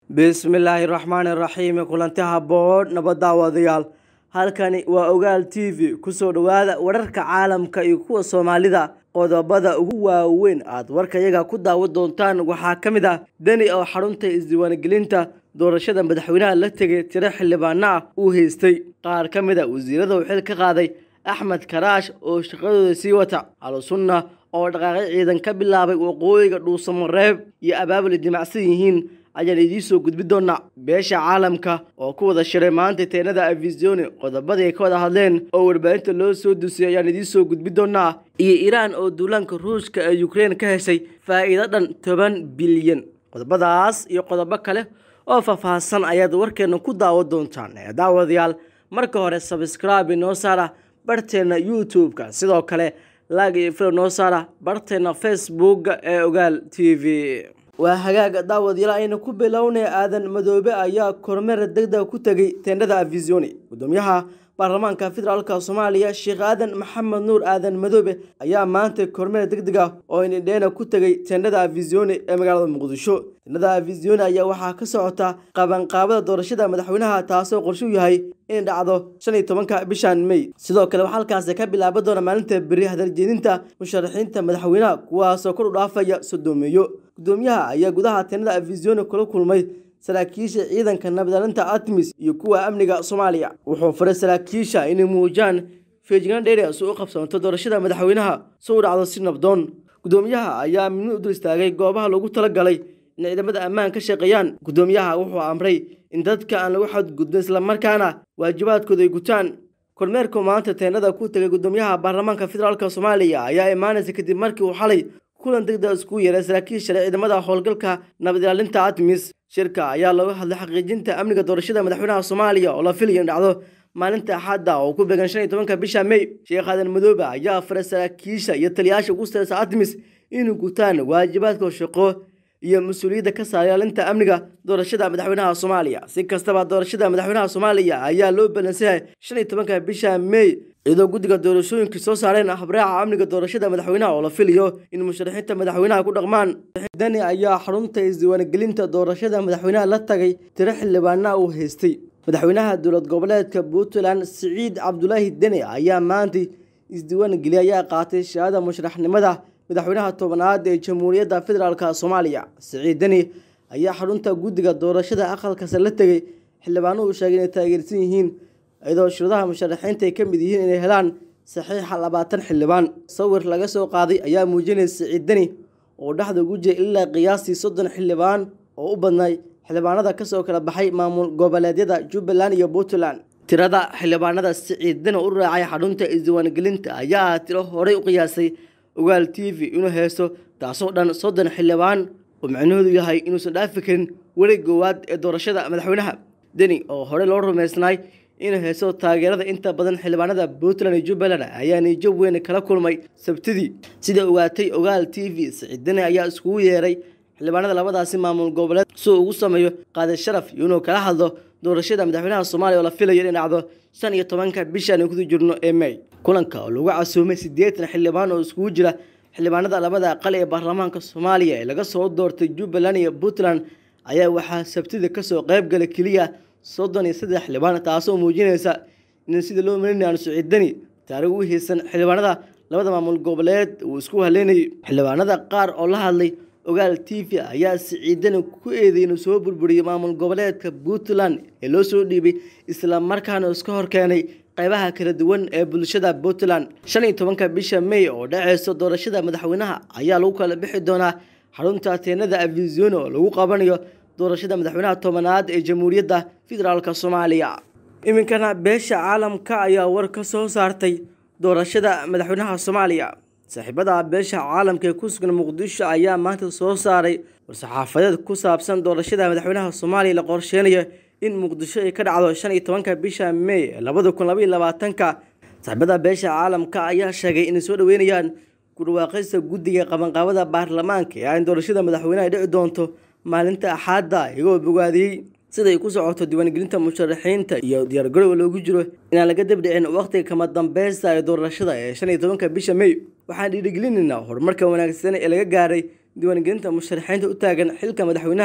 bismillaahi raxmaani raxiim kulanti haboon nabad daawadayaal halkani waa ogaal t v kusoo dhowaada wararka caalamka iyo kuwa soomaalida qodobada ugu waaweyn aad warkayaga ku daawan doontaan waxaa ka mid ah deni oo xarunta isdiiwaangelinta doorashada madaxweynaha la tegay tiro xildhibaano ah uu haystay qaar ka mid a wasiirada uu xil ka qaaday axmed karaash oo shaqadooda sii wata al-sunna oo dhaqaaqyo ciidan ka bilaabay waqooyiga dhuusamareeb iyo abaabul dimacsan yihiin ayaan idiin soo gudbi doonaa beesha caalamka oo ku wada shiray maanta teenada avisioni qodobadii ay ka wada hadleen oo warbaahinta loo soo dusiyay ayaan idiin soo gudbi doonaa iyo iiraan oo duulaanka ruushka ee ukrein ka heshay faa'iido dhan toban bilyan qodobadaas iyo qodobo kale oo faahfaahsan ayaad warkeena ku daawan doontaan ee daawadayaal marka hore sabscribe noo saara barteena youtube-ka sidoo kale laag iyo filo noo saara barteena facebookga ee ogaal t v waa hagaaga daawadayaal ayna ku bilownay aadan madoobe ayaa kormeer degdeg ku tegay teendhada avisioni gudoomiyaha baarlamaanka federaalka soomaaliya sheekh aadan maxamed nuur aadan madoobe ayaa maanta kormeer degdeg ah oo indheena ku tegay teendhada avisioni ee magaalada muqdisho teendhada avisioni ayaa waxaa ka socota qabanqaabada doorashada madaxweynaha taasoo qorshe u yahay in dhacdo shan iyo tobanka bishan may sidoo kale waxaa halkaasi ka bilaaban doona maalinta beri hadaljeedinta musharaxiinta madaxweynaha kuwaasoo kor u dhaafaya sodoomeeyo gudoomiyaha ayaa gudaha teendhada avisioni kula kulmay saraakiisha ciidanka nabadalinta atmis iyo kuwa amniga soomaaliya wuxuu faray saraakiisha inay muujiyaan feejignaan dheeri si u qabsanto doorashada madaxweynaha si u dhacdo si nabdoon gudoomiyaha ayaa midmid u dul istaagay goobaha loogu talagalay in ciidamada ammaan ka shaqeeyaan gudoomiyaha wuxuu amray in dadka aan lagu xadgudbin islamarkaana waajibaadkooda ay gutaan kormeerku maanta teennada ku tegay gudoomiyaha baarlamaanka federaalk soomaaliya ayaa imaanaysa kadib markii uu xalay kulan degdeg iskugu yeeray saraakiisha ciidamada howlgalka nabad ilaalinta atmis shirka ayaa looga hadlay xaqiijinta amniga doorashada madaxweynaha soomaaliya oo la filayo in dhacdo maalinta axadda oo ku beegan shan iyo tobanka bisha may sheekh aadan madoobe ayaa faray saraakiisha iyo taliyayaasha ugu sareysa atmis inay gutaan waajibaadka shaqo iyo mas-uuliyadda ka saara ilaalinta amniga doorashada madaxweynaha soomaaliya si kastaba doorashada madaxweynaha soomaaliya ayaa loo balansayahay shan iyo tobanka bisha may iyadoo guddiga doorashooyinka soo saareen habraaca amniga doorashada madaxweynaha oo la filayo in musharaxiinta madaxweynaha ku dhaqmaan dani ayaa xarunta isdiiwaangelinta doorashada madaxweynaha la tagay tiro xildhibaana uu haystay madaxweynaha dowlad goboleedka puntland siciid cabdulaahi deni ayaa maanta isdiiwaangeliyay ayaa qaatay shahaada musharaxnimada madaxweynaha tobanaad ee jamhuuriyadda federaalk soomaaliya siciid deni ayaa xarunta guddiga doorashada aqalkase la tegay xildhibaano uu sheegay inay taageersan yihiin iyadoo shiradaha musharaxiinta ay ka mid yihiin inay helaan saxiixa labaatan xildhibaan sawir laga soo qaaday ayaa muujinaya siciid deni oo dhexda ugu jiray ilaa qiyaastii soddon xildhibaan oo u badnay xildhibaanada kasoo kala baxay maamul goboleedyada jubbaland iyo puntland tirada xildhibaanada siciid deni u raacay xarunta isdiiwaangelinta ayaa tiro horey u qiyaasay ogaal t v inuu haysto taasoo dhan soddon xildhibaan oo micnahoodu yahay inuusan dhaafi karin weli goowaad ee doorashada madaxweynaha deni oo horey loo rumaysnay inuu haysto taageerada inta badan xildhibaanada puntland iyo jubbaland ayaa niijo weyn kala kulmay sabtidii sida ogaatay ogaal t v siciid deni ayaa iskugu yeeray xildhibaanada labadaasi maamul goboleed si uu ugu sameeyo qaadi sharaf iyo inuu kala hadlo doorashada madaxweynaha soomaaliya oo la filayo inay dhacdo shan iyo tobanka bishaan kudu jirno ee may kulanka oo lagu casuumay siddeetan xildhibaan oo iskugu jira xildhibaanada labada aqal ee baarlamaanka soomaaliya ee laga soo doortay jubbaland iyo puntland ayaa waxaa sabtida kasoo qayb galay keliya soddon iyo saddex xildhibaan taasoo muujinaysa in sida loo malinay aan siciidani taariikh u haysan xildhibaanada labada maamul goboleed uu isku haleynayay xildhibaanada qaar oo la hadlay ogaal t v ayaa siciidani ku eeday inuu soo burburiyey maamul goboleedka puntland ee loo soo dhiibay islamarkaana iska horkeenay qaybaha kala duwan ee bulshada puntland shan iyo tobanka bisha may oo dhaceyso doorashada madaxweynaha ayaa lagu kala bixi doonaa xarunta teenada avisioni oo lagu qabanayo doorashada madaxweynaha tobanaad ee jamhuuriyadda federaalk soomaaliya iminkana beesha caalamka ayaa war ka soo saartay doorashada madaxweynaha soomaaliya saaxiibada beesha caalamka ee ku sugan muqdisho ayaa maanta soo saaray war-saxaafadeed ku saabsan doorashada madaxweynaha soomaaliya la qorsheynayo in muqdisho ay ka dhacdo shan iyo tobanka bisha may ee labada kun labaiyo labaatanka saaxiibada beesha caalamka ayaa sheegay inay soo dhaweynayaan kudhawaaqaysta guddiga qabanqaabada baarlamaanka ee in doorashada madaxweyneha ay dhici doonto maalinta axaadda iyagoo bogaadiyey siday ku socoto diiwaangelinta musharaxiinta iyo diyaargarowga loogu jiro inaan laga dabdhicin wakhtiga kama dambeysta ee doorashada ee shan iyo tobanka bisha may waxaan dhiirigelinaynaa horumarka wanaagsan ee laga gaaray diiwaangelinta musharaxiinta u taagan xilka madaxweynaha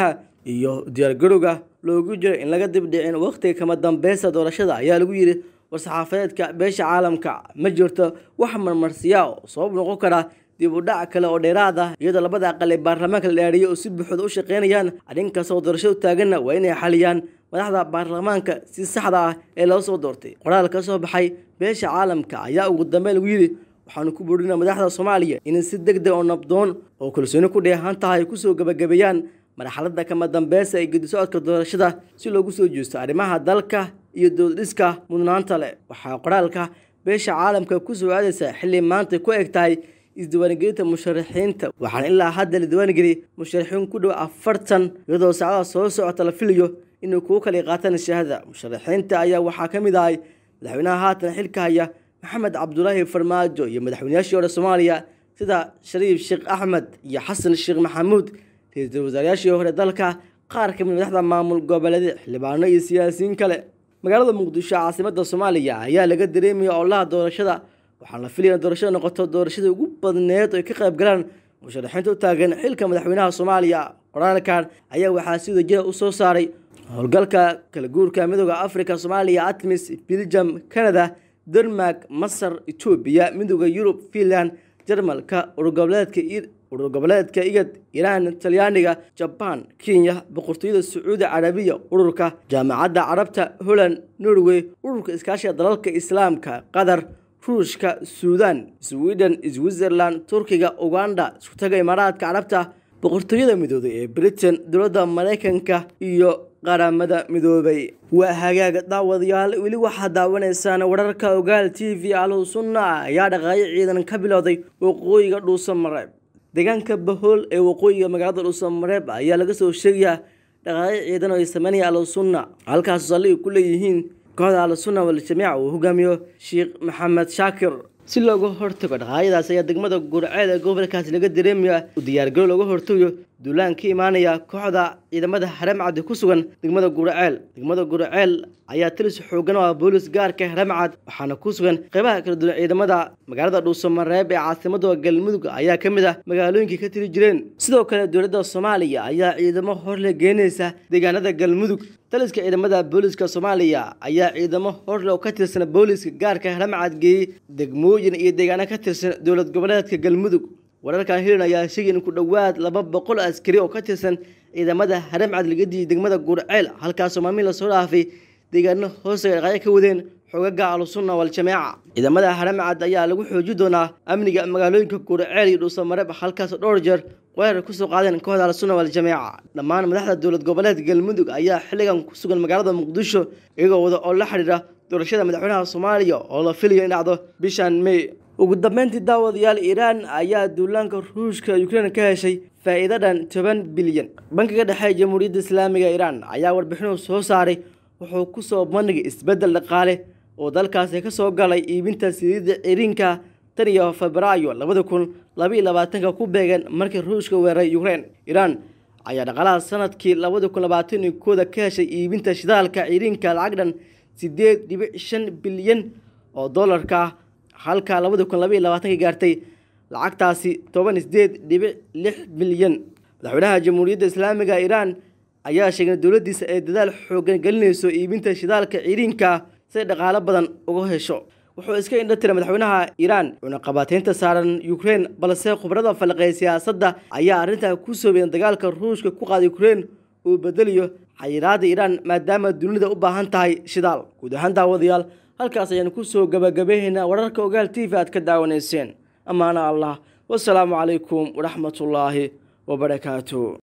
iyo diyaargarowga loogu jiro in laga dibdhicin wakhtiga kama dambeysta doorashada ayaa lagu yidhi war-saxaafadeedka beesha caalamka ma jirto wax marmarsiya oo sabab noqon kara dib u dhac kale oo dheeraad ah iyadoo labada aqal ee baarlamaanka la dhaariyay oo si buuxda u shaqeynayaan arrin kasta oo doorasho u taaganna waa inay xaliyaan madaxda baarlamaanka si saxda ah ee loo soo doortay qoraal ka soo baxay beesha caalamka ayaa ugu dambeyn lagu yidhi waxaanu ku buurinaa madaxda soomaaliya inay si deg deg oo nabdoon oo kalsooni ku dheehan tahay kusoo gebagabeeyaan marxaladda kama dambeysa ee gedisocodka doorashada si loogu soo jeesto arrimaha dalka iyo dowladhiska mudnaanta leh waxaa qoraalka beesha caalamka ku soo aadaysa xilli maanta ku eg tahay isdiiwaangelinta musharaxiinta waxaana ilaa hadda la diiwaangeliyay musharaxiin ku dhow afartan iyadoo saacadaha soo socota la filayo inay kugu kala qaataan shahaada musharaxiinta ayaa waxaa ka mid ahay madaxweynaha haatan xilka haya maxamed cabdulaahi farmaajo iyo madaxweynayaashii hore soomaaliya sida shariif sheekh axmed iyo xasan sheekh maxamuud ra-iisul wasaarayaashii hore dalka qaar ka mid madaxda maamul goboleed xildhibaano iyo siyaasiyiin kale magaalada muqdisho caasimada soomaaliya ayaa laga dareemaya olaha doorashada waxaana la filaya in doorashada noqoto doorashadii ugu badneed oo ay ka qayb galaan musharaxiinta u taagan xilka madaxweynaha soomaaliya qoraalkan ayaa waxaa si wadajira u soo saaray howlgalka kala guurka midooda africa soomaaliya atmis belgium canada denmark masar etoobiya midooda yurub finland jarmalka urgoboleedka urur goboleedka igad iiraan talyaaniga jabaan kenya boqortooyada sacuudi carabiya ururka jaamacadda carabta holland norway ururka iskaashiga dalalka islaamka qatar ruushka suudan sweden switzerland turkiga uganda iskutaga imaaraadka carabta boqortooyada midoobay ee britain dowladda maraykanka iyo qaramada midoobay waa hagaaga daawadayaal weli waxaad daawanaysaan wararka ogaal t v alhow sunna ayaa dhaqaayo ciidan ka bilowday waqooyiga dhuuso mareeb deegaanka bahool ee waqooyiga magaalada dhuuso mareeb ayaa laga soo sheegayaa dhaqaayo ciidan oo ay sameynaya alhow sunna halkaas saldhig ku leeyihiin kooxda al-sunna wal-jamiica uu hogaamiyo sheekh maxamed shaakir si looga hortago dhaqaayadaas ayaa degmada gurceed ee gobolkaasi laga dareemaya u diyaargaro looga hortagayo duulaan ka imaanaya kooxda ciidamada haramcad ku sugan degmada gurceel degmada gurceel ayaa tilis xoogan oo ah boolis gaarka haramcad waxaana ku sugan qeybaha kala duwan ciidamada magaalada dhuusamareeb ee caasimada galmudug ayaa ka mid ah magaalooyinkii ka tiri jireen sidoo kale dowladda soomaaliya ayaa ciidamo horle geenaysa deegaanada galmudug taliska ciidamada booliska soomaaliya ayaa ciidamo horle oo ka tirsan booliska gaarka haramcad geeyey degmooyin iyo deegaano ka tirsan dowlad goboleedka galmudug wararkan hilan ayaa sheegay in ku dhowaad laba boqol askari oo ka tirsan ciidamada haramcad laga diiyey degmada gurceel halkaasoo maalmihin lasoo dhaafay deegaano hoostaga dhaqayo ka wadeen xoogaga al-sunna wal-jameeca ciidamada haramcad ayaa lagu xooji doonaa amniga magaalooyinka gurceel iyo dhuusamareeb halkaasoo dhowr jeer weerar kusoo qaadeen kooxda al-sunna wal-jameeca dhammaan madaxda dowlad goboleed galmudug ayaa xilligan ku sugan magaalada muqdisho iyagoo wada oo la xidhiira doorashada madaxweynaha soomaaliya oo la filayo in dhacdo bishan may ugu dambeyntii daawadayaal iiraan ayaa duulaanka ruushka ukrein ka heshay faa'iido dhan toban bilyan bankiga dhexe ee jamhuuriyadda islaamiga iiraan ayaa warbixinuu soo saaray wuxuu ku soo bandhigay isbeddel dhaqaale oo dalkaasi ka soo galay iibinta saliidda ciriinka tan iyo febraayo labada kun labaiyo labaatanka ku beegan markii ruushka weeraray ukrein iiraan ayaa dhaqaalaha sanadkii labada kun labaatan iyo kooda ka heshay iibinta shidaalka ciriinka lacag dhan sideed dhibic shan bilyan oo dollarka ah halka labada kun labaiyo labaatanka gaartay lacagtaasi toban sideed dhibic lix bilyan madaxweynaha jamhuuriyadda islaamiga iiraan ayaa sheegay dowladdiisa ay dadaal xoogan gelinayso iibinta shidaalka ciriinka si ay dhaqaalo badan uga hesho wuxuu iska indha tiray madaxweynaha iiraan cunaqabateynta saaran ukrein balse khubrada falaqeey siyaasadda ayaa arrintaa ku soobeyen dagaalka ruushka ku qaada ukrein uu bedeliyo xayiraada iiraan maadaama dunida u baahan tahay shidaal guud ahaan daawadayaal halkaas ayaanu kusoo gabagabaynaynaa wararka ogaal t v aad ka daawanayseen ammaana allah wasalaamu calaykum waraxmatullaahi wabarakaatu